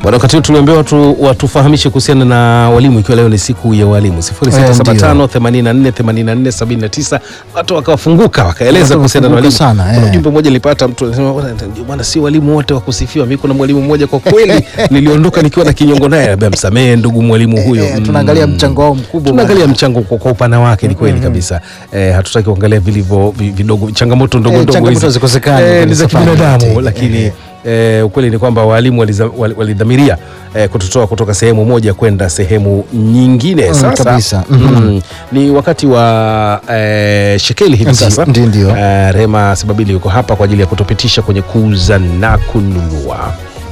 Bwana, wakati huu tuliambiwa watu watufahamishe kuhusiana na walimu, ikiwa leo ni siku ya walimu 0675 84 84 79. Watu wakawafunguka wakaeleza Watu kuhusiana na walimu. wakafunguka sana, Kuna eh. ujumbe mmoja nilipata, mtu anasema "Bwana, bwana, si walimu wote wa kusifiwa. Mimi kuna mwalimu mmoja kwa kweli niliondoka nikiwa na kinyongo naye, anambia msamehe ndugu mwalimu huyo. Eh, Mm. tunaangalia mchango wao mkubwa tunaangalia bwana. mchango kwa, kwa upana wake, ni kweli kabisa. Eh, hatutaki kuangalia vilivyo vi- vidogo, changamoto ndogo Eh, ndogo changamoto hizi. hazikosekani Eh, kwenye ni za safari kibinadamu, yote. lakini Eh. eh, ukweli ni kwamba walimu waliza- wali- walidhamiria eh, kututoa kutoka sehemu moja kwenda sehemu nyingine. Mm, Sasa kabisa. mm, ni wakati wa eh, shekeli hivi Ndi- sasa. ndi- ndio. Eh, Rema Sababili yuko hapa kwa ajili ya kutupitisha kwenye kuuza na kununua.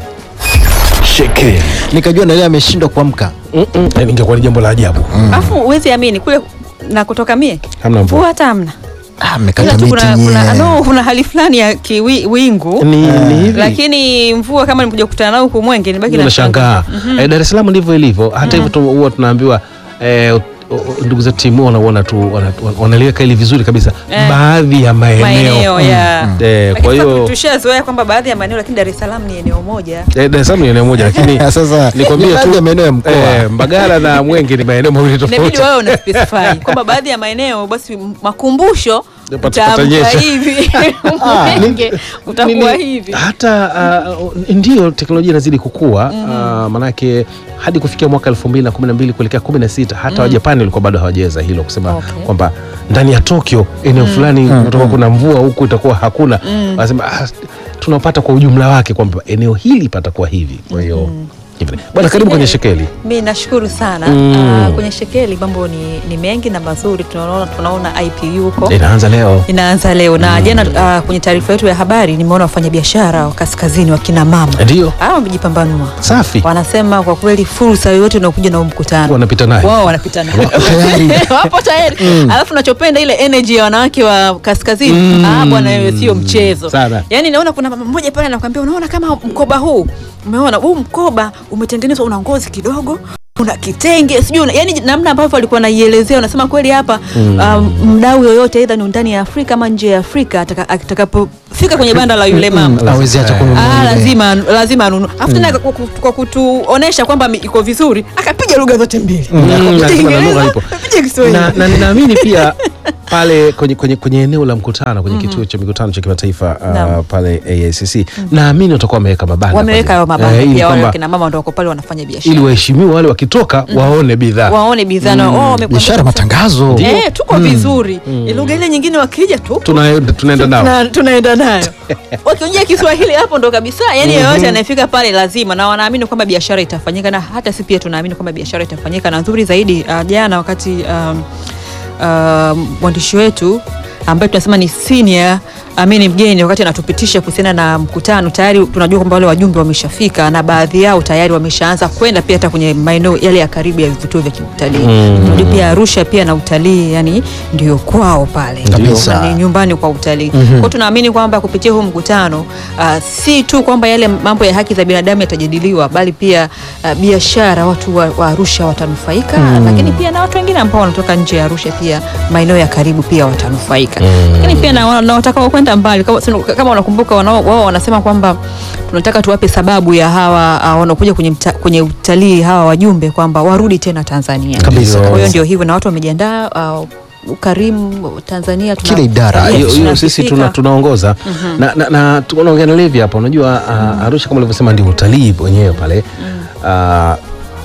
Shekeli Nikajua na yeye ameshindwa kuamka. Mm, mm, eh, ingekuwa ni jambo la ajabu. Alafu huwezi amini kule na kutoka mie Hamna mvua. mvua hata hamna, Ah, ila mmekata tu miti kuna, kuna, nyie. no, kuna hali fulani ya kiwingu Ni, ni hivi. lakini mvua kama nilikuja kukutana nao huku Mwenge nibaki na unashangaa eh, Dar es Salaam ndivyo ilivyo. Hata hivyo tu- huwa tunaambiwa eh, u- u- ndugu za timu wanaona tu wana- wana- wanaliweka ili vizuri kabisa Eh. baadhi ya maeneo maeneo ya Eh, Lakini kwa sasa hiyo tushazoea kwamba baadhi ya maeneo, lakini Dar es Salaam ni eneo moja. eh, Dar es Salaam ni eneo moja lakini Sasa nikwambie ni baadhi tu ya maeneo ya mkoa. eh, Mbagala na Mwenge ni maeneo mawili Inabidi tofauti. wewe una specify kwamba baadhi ya maeneo basi m- makumbusho Pata- utaamka patanyesha. hivi Ah, Mwenge utakuwa Nini- hivi. hata uh, ndio teknolojia inazidi kukua uh, manake hadi kufikia mwaka 2012 kuelekea 16 hata Wajapani walikuwa bado hawajaweza hilo kusema Okay. kwamba ndani ya Tokyo eneo fulani kutakuwa kuna mvua huku itakuwa hakuna wanasema ah, tunapata kwa ujumla wake kwamba eneo hili patakuwa hivi kwa hiyo hivyo. bwana karibu kwenye shekeli Mi nashukuru sana Mm. Ah, kwenye shekeli mambo ni, ni mengi na mazuri. Tunaona, tunaona IPU huko inaanza leo inaanza leo na jana ah, kwenye taarifa yetu ya habari nimeona wafanyabiashara wa kaskazini wakina mama ndio hawa wamejipambanua, safi wanasema kwa kweli fursa yoyote inaokuja na huu mkutano wanapita naye wao wanapita nayo. Wako tayari. wapo tayari alafu nachopenda ile energy ya wanawake wa kaskazini ah, bwana wewe sio mchezo Sana. yaani naona kuna mama mmoja pale anakuambia unaona kama mkoba huu umeona huu mkoba umetengenezwa una ngozi kidogo una kitenge sijui una- yani namna ambavyo alikuwa anaielezea unasema kweli hapa um, mdau yoyote aidha ni ndani ya Afrika ama nje ya Afrika ataka- atakapofika kwenye banda la yule mama Hawezi hata Eh. kununua Ah, ile. lazima lazima anunue. Afu tena kwa, ku- kwa kutuonesha kwamba mi- iko vizuri, akapiga lugha zote mbili. Mm, Akapiga lazima na Kiingereza, lugha ipo. akapiga Kiswahili. na, na ninaamini pia pale kwenye, kwenye, kwenye eneo la mkutano kwenye kituo cha mikutano cha kimataifa uh, Naam. pale AICC naamini watakuwa wameweka mabanda Wameweka hayo pale. mabanda Eh, ili pia wale kwamba wakina mama ndio wako pale wanafanya ili biashara. waheshimiwa wale wakitoka waone bidhaa Waone bidhaa na oh, wamekuwa- Biashara, matangazo. Eh, tuko vizuri. Lugha ile nyingine wakija tu Tuna- tunaenda nao tuna- tunaenda nayo wakiongea Kiswahili hapo ndo kabisa, yani yeyote anayefika pale lazima, na wanaamini kwamba biashara itafanyika, na hata si pia tunaamini kwamba biashara itafanyika. Na nzuri zaidi uh, jana wakati um, uh, mwandishi wetu ambaye tunasema ni senior amini mgeni wakati anatupitisha kuhusiana na mkutano, tayari tunajua kwamba wale wajumbe wameshafika na baadhi yao tayari wameshaanza kwenda pia hata kwenye maeneo yale ya karibu ya vituo vya kiutalii. Tunajua pia Arusha pia na utalii yani ndio kwao pale Kabisa. Na ni nyumbani kwa utalii. Kwa hiyo tunaamini kwamba kupitia huu mkutano uh, si tu kwamba yale mambo ya haki za binadamu yatajadiliwa, bali pia uh, biashara, watu wa, wa Arusha watanufaika, lakini pia na watu wengine ambao wanatoka nje ya Arusha pia maeneo ya karibu pia watanufaika, lakini pia na, na watakao kwenda mbali kama, kama unakumbuka wanao- wao wanasema kwamba tunataka tuwape sababu ya hawa uh, wanaokuja kwenye, mta, kwenye utalii hawa wajumbe kwamba warudi tena Tanzania Kabisa. Kwa hiyo ndio hivyo na watu wamejiandaa uh, ukarimu Tanzania tuna- Kila idara. Ah, hiyo hiyo sisi tunasifika. tuna, tunaongoza na, na, na tunaongea na Levi hapa unajua uh, Arusha kama ulivyosema ndio utalii wenyewe pale uh,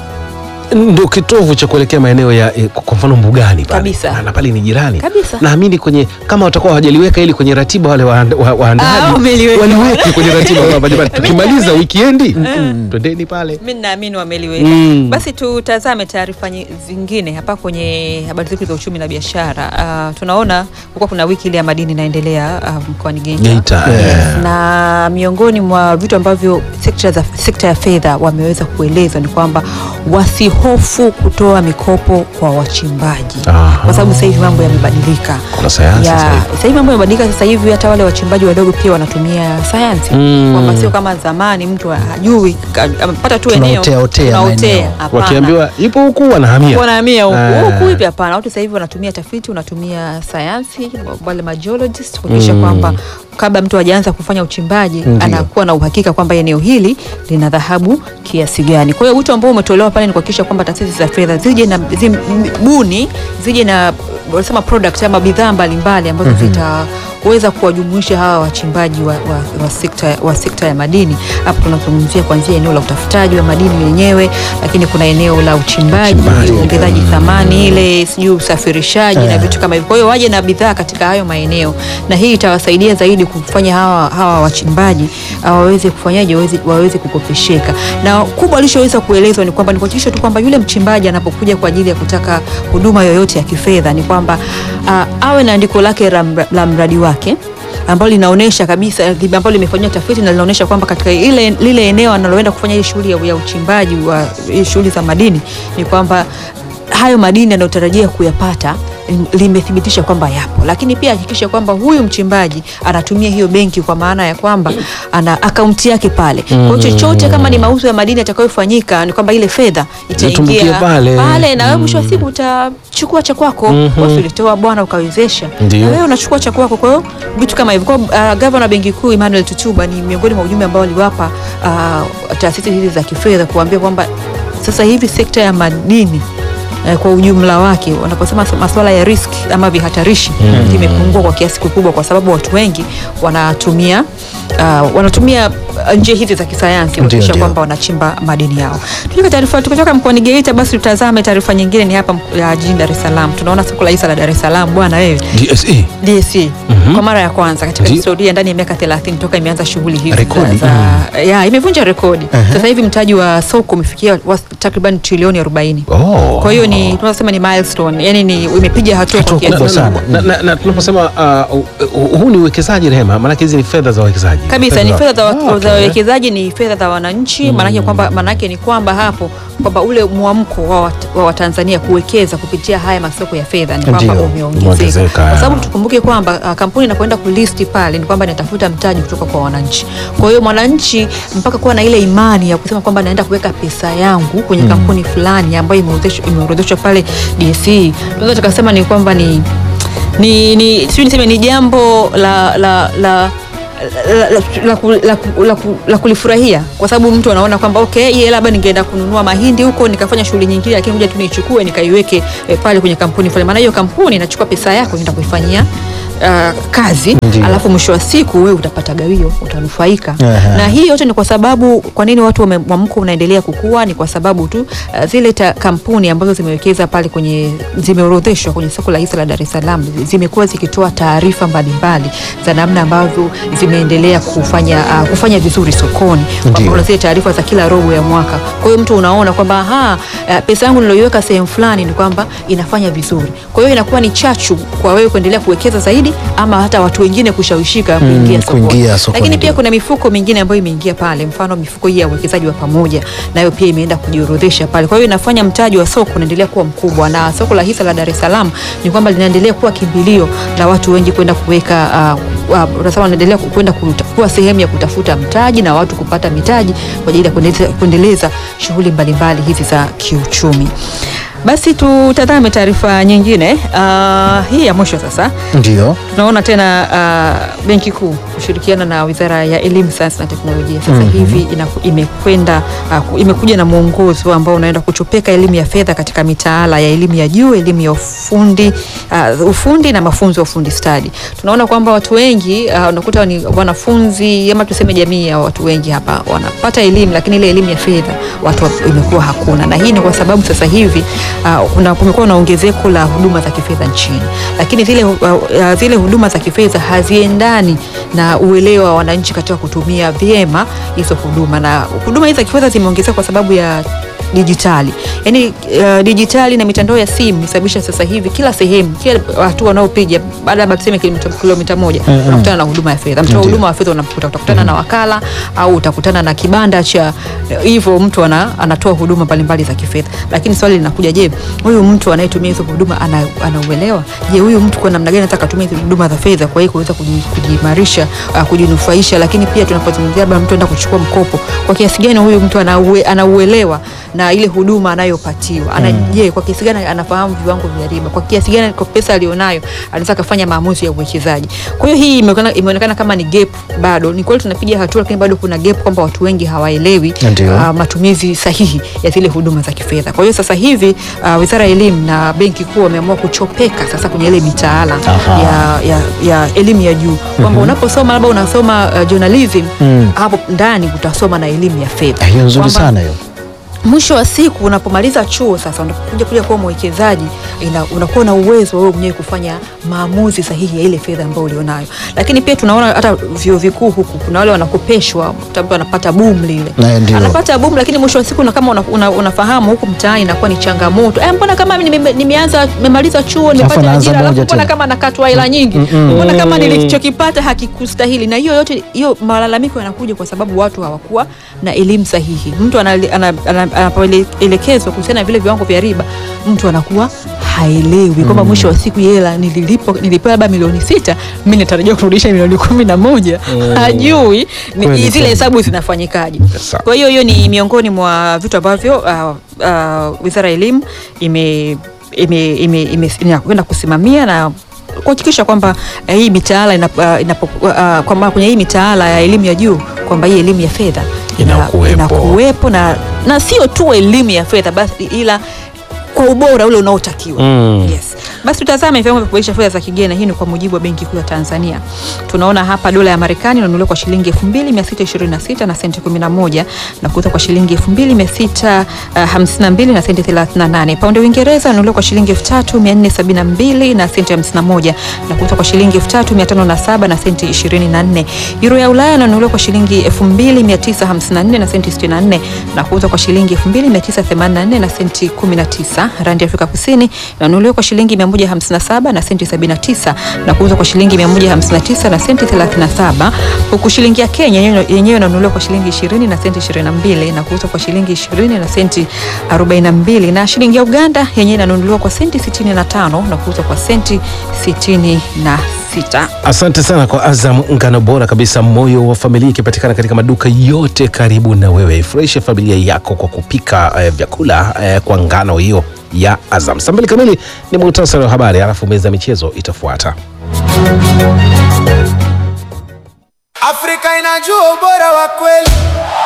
ndio kitovu cha kuelekea maeneo ya eh, kwa mfano mbugani pale Kabisa. na, na pale ni jirani Kabisa. naamini kwenye kama watakuwa hawajaliweka ili kwenye ratiba wale waanda- wa- Ah, waandaaji wameliweka. waliweke kwenye ratiba kwamba jamani tukimaliza wikiendi twendeni pale mi naamini wameliweka Mm. basi tutazame taarifa nyi- zingine hapa kwenye habari zetu za uchumi na biashara uh, tunaona kukuwa kuna wiki ile ya madini inaendelea uh, mkoani Geita Geita eh. na miongoni mwa vitu ambavyo sekta, za, sekta ya fedha wameweza kueleza ni kwamba wasihofu kutoa mikopo kwa wachimbaji Aha. kwa sababu sasa hivi mambo yamebadilika Kuna sayansi Ya, sasa hivi. sasa hivi mambo yamebadilika sasa hivi hata wale wachimbaji wadogo pia wanatumia sayansi Mm. kwamba sio kama zamani mtu hajui ka- amepata tu eneo Tunaotea- otea tunaotea. maeneo. Hapana. wakiambiwa ipo huku wanahamia wanahamia huku Ah. huku hivi hapana watu sasa hivi wanatumia tafiti wanatumia sayansi wale majiologist kuhakikisha Mm. kwamba kabla mtu hajaanza kufanya uchimbaji Ndiyo. anakuwa na uhakika kwamba eneo hili lina dhahabu kiasi gani. Kwa hiyo wito ambao umetolewa pale ni kuhakikisha kwamba taasisi za fedha zije na zibuni zije na wanasema product ama bidhaa mbalimbali ambazo zitaweza kuwajumuisha hawa wachimbaji wa, wa, wa, sekta, wa sekta ya madini. Hapo tunazungumzia kuanzia eneo la utafutaji wa madini yenyewe, lakini kuna eneo la uchimbaji, Uchimbaji. uongezaji thamani ile, sijui usafirishaji na vitu kama hivyo. Kwa hiyo waje na bidhaa katika hayo maeneo, na hii itawasaidia zaidi kufanya hawa, hawa wachimbaji ah, waweze kufanyaje, waweze, waweze kukopesheka. Na kubwa alichoweza kuelezwa ni kwamba ni kuhakikisha tu kwamba yule mchimbaji anapokuja kwa ajili ya kutaka huduma yoyote ya kifedha ni kwamba ah, awe na andiko lake la mra- la mradi wake ambalo linaonyesha kabisa ambalo limefanyiwa tafiti na linaonyesha kwamba katika ile lile eneo analoenda kufanya ile shughuli ya, ya uchimbaji wa hii shughuli za madini ni kwamba hayo madini anayotarajia kuyapata lim- limethibitisha kwamba yapo, lakini pia hakikisha kwamba huyu mchimbaji anatumia hiyo benki kwa maana ya kwamba ana akaunti yake pale. Kwa hiyo chochote kama ni mauzo ya madini yatakayofanyika ni kwamba ile fedha Inatumbukia itaingia pale. pale na wewe mwisho wa siku utachukua cha kwako. Mhm. Watu ulitoa bwana ukawezesha, Ndio. na wewe unachukua cha kwako. Kwa hiyo vitu kama hivyo. Kwa hiyo, uh, gavana wa benki kuu Emmanuel Tutuba ni miongoni mwa ujumbe ambao aliwapa uh, taasisi hizi za kifedha kuambia kwamba sasa hivi sekta ya madini eh, kwa ujumla wake wanaposema masuala ya risk ama vihatarishi vimepungua kwa kiasi kikubwa, kwa sababu watu wengi wanatumia uh, wanatumia uh, njia hizi za kisayansi kuhakikisha ndio. kwamba wanachimba madini yao. Tukitoka taarifa tukitoka mkoani Geita, basi tutazame taarifa nyingine, ni hapa mk- ya jijini Dar es Salaam. Tunaona soko la hisa la Dar es Salaam bwana wewe DSE DSE kwa mara ya kwanza katika Ndi- historia ndani ya miaka 30 toka imeanza shughuli hizi Rekodi. za, za, ya imevunja rekodi. Sasa hivi mtaji wa soko umefikia wa- takriban trilioni 40. Oh. Kwa hiyo ni tunasema ni milestone, yani ni imepiga hatua kwa Hatua kiasi kubwa kikubwa. sana. na, na, na tunaposema uh, uh, huu ni uwekezaji Rehema, maanake hizi ni fedha za wawekezaji kabisa ni fedha za wa- Ah, okay. za wawekezaji, ni fedha za wananchi. Maanake kwamba maanake ni kwamba hapo kwamba ule mwamko wa wat- wa Watanzania kuwekeza kupitia haya masoko ya fedha ni kwamba Ndio, umeongezeka, umeongezeka, kwa sababu ya. tukumbuke kwamba uh, kampuni inapoenda kulisti pale ni kwamba inatafuta mtaji kutoka kwa wananchi. Kwa hiyo mwananchi mpaka kuwa na ile imani ya kusema kwamba naenda kuweka pesa yangu kwenye kampuni fulani ambayo imeorodheshwa imeorodheshwa pale DSE, tunaweza tukasema ni kwamba ni ni, ni sijui niseme ni jambo la la la la, la, la, ku- la, ku- la, ku- la kulifurahia kwa sababu mtu anaona kwamba okay, hii labda ningeenda kununua mahindi huko nikafanya shughuli nyingine, lakini kuja tu niichukue nikaiweke eh, pale kwenye kampuni fulani, maana hiyo kampuni inachukua pesa yako inaenda kuifanyia uh, kazi Ndiyo. alafu mwisho wa siku wewe utapata gawio, utanufaika Aha. na hii yote ni kwa sababu, kwa nini watu wame- mwamko unaendelea kukua? Ni kwa sababu tu uh, zile ta, kampuni ambazo zimewekeza pale kwenye zimeorodheshwa kwenye soko la hisa la Dar es Salaam zi- zimekuwa zikitoa taarifa mbalimbali za namna ambavyo zimeendelea kufanya uh, kufanya vizuri sokoni. Kwa Ndiyo. mfano zile taarifa za kila robo ya mwaka. Kwa hiyo mtu unaona kwamba aha, uh, pesa yangu niloiweka sehemu fulani ni kwamba inafanya vizuri. Kwa hiyo inakuwa ni chachu kwa wewe kuendelea kuwekeza zaidi ama hata watu wengine kushawishika kuingia sokoni. kuingia sokoni, Lakini pia ndio. kuna mifuko mingine ambayo imeingia pale, mfano mifuko hii ya uwekezaji wa pamoja, nayo pia imeenda kujiorodhesha pale. Kwa hiyo inafanya mtaji wa soko unaendelea kuwa mkubwa, na soko la hisa la Dar es Salaam ni kwamba linaendelea kuwa kimbilio la watu wengi kwenda kuweka uh, uh, unasema wanaendelea ku- kwenda kuta- kuwa sehemu ya kutafuta mtaji na watu kupata mitaji kwa ajili ya kuendeleza, kuendeleza shughuli mbalimbali hizi za kiuchumi. Basi tutazame taarifa nyingine uh, hii ya mwisho sasa Ndio. tunaona tena uh, benki kuu kushirikiana na wizara ya elimu sayansi na teknolojia sasa hivi inaku- imekwenda uh, ku- imekuja na mwongozo ambao unaenda kuchopeka elimu ya fedha katika mitaala ya elimu ya juu elimu ya ufundi uh, ufundi na mafunzo ya ufundi stadi tunaona kwamba watu wengi uh, unakuta ni wanafunzi ama tuseme jamii ya watu wengi hapa wanapata elimu lakini ile elimu ya fedha watu wa- imekuwa hakuna na hii ni kwa sababu sasa hivi uh, kuna- kumekuwa na ongezeko la huduma za kifedha nchini lakini zile, uh, uh, zile huduma za kifedha haziendani na uelewa wa wananchi katika kutumia vyema hizo huduma na huduma hizi za kifedha zimeongezeka kwa sababu ya dijitali yaani uh, dijitali na mitandao ya simu imesababisha sasa hivi kila sehemu kila hatua wanaopiga baada ya tuseme kilomita, kilomita moja Mm, mm. unakutana na huduma ya fedha mtoa Ndiyo. huduma wa fedha unamkuta utakutana na wakala au utakutana na kibanda cha hivyo mtu ana, anatoa huduma mbalimbali za kifedha lakini swali linakuja je huyu mtu anayetumia hizo huduma ana- anauelewa je huyu mtu kwa namna gani anataka kutumia hizo huduma za fedha kwa hiyo kuweza kuji- kujiimarisha uh, kujinufaisha lakini pia tunapozungumzia labda mtu anaenda kuchukua mkopo kwa kiasi gani huyu mtu anaue, anauelewa na na ile huduma anayopatiwa ana je kwa kiasi gani anafahamu viwango vya riba kwa kiasi gani kwa pesa alionayo anaweza akafanya maamuzi ya uwekezaji kwa hiyo hii imeonekana, imeonekana kama ni gap bado ni kweli tunapiga hatua lakini bado kuna gap kwamba watu wengi hawaelewi Ndio. ah, matumizi sahihi ya zile huduma za kifedha kwa hiyo sasa hivi ah, wizara ya elimu na benki kuu wameamua kuchopeka sasa kwenye ile mitaala Aha. ya, ya, ya elimu ya juu kwamba unaposoma labda unasoma uh, journalism Mm. hapo ndani utasoma na elimu ya fedha hiyo nzuri Kwamba sana hiyo mwisho wa siku unapomaliza chuo sasa unakuja kuja kuwa mwekezaji ina- unakuwa na uwezo wewe mwenyewe kufanya maamuzi sahihi ya ile fedha ambayo ulionayo lakini pia tunaona hata vyuo vikuu huku kuna wale wanakopeshwa mtu ambaye anapata boom lile Na ndio. anapata boom lakini mwisho wa siku na kama una, una, unafahamu huku mtaani inakuwa ni changamoto eh, mbona kama mimi nime- nimeanza nimemaliza chuo nimepata anaanza ajira alafu moja mbona tena. kama nakatwa hela nyingi mbona kama nilichokipata hakikustahili na hiyo yote hiyo malalamiko yanakuja kwa sababu watu hawakuwa na elimu sahihi mtu anali- ana- ana- anapoelekezwa kuhusiana na vile viwango vya riba mtu anakuwa haelewi kwamba mwisho wa siku hii hela nililipo nilipewa labda milioni sita mi natarajia kurudisha milioni kumi na moja hajui ni- Kweli zile kweli. hesabu zinafanyikaje Sawa. kwa hiyo hiyo ni miongoni mwa vitu ambavyo uh, uh, wizara ya elimu ime ime- ime- ime- inakwenda kusimamia na kuhakikisha kwamba eh, hii mitaala inapo, uh, inapo, uh, kwamba kwenye hii mitaala ya elimu ya juu kwamba hii elimu ya fedha ina- Inakuwepo. inakuwepo na, na sio tu elimu ya fedha basi ila kwa ubora ule unaotakiwa Mm. yes. Basi tutazame viwango vya kubadilisha fedha za kigeni. Hii ni kwa mujibu wa Benki Kuu ya Tanzania. Tunaona hapa dola ya Marekani inanunuliwa kwa shilingi 2626 na senti 11 na kuuzwa kwa shilingi 2652 na senti 38. Paundi ya Uingereza inanunuliwa kwa shilingi 3472 na senti 51 na kuuzwa kwa shilingi 3507 na senti 24. Euro ya Ulaya inanunuliwa kwa shilingi 2954 na senti 64 na kuuzwa kwa shilingi 2984 na senti 19. Randi ya Afrika Kusini inanunuliwa kwa shilingi 157 na senti 79 na kuuzwa kwa shilingi 159 na senti 37, huku shilingi ya Kenya yenyewe- yenyewe inanunuliwa kwa shilingi 20 na senti 22 na kuuzwa kwa shilingi 20 na senti 42, na shilingi ya Uganda yenyewe inanunuliwa kwa senti 65 na kuuzwa kwa senti 66. Asante sana kwa Azam, ngano bora kabisa, moyo wa familia, ikipatikana katika maduka yote karibu na wewe. Ifurahishe familia yako kwa kupika eh, vyakula eh, kwa ngano hiyo ya Azam. Saa mbili kamili ni muhtasari wa habari, alafu meza ya michezo itafuata. Afrika inajua ubora wa kweli.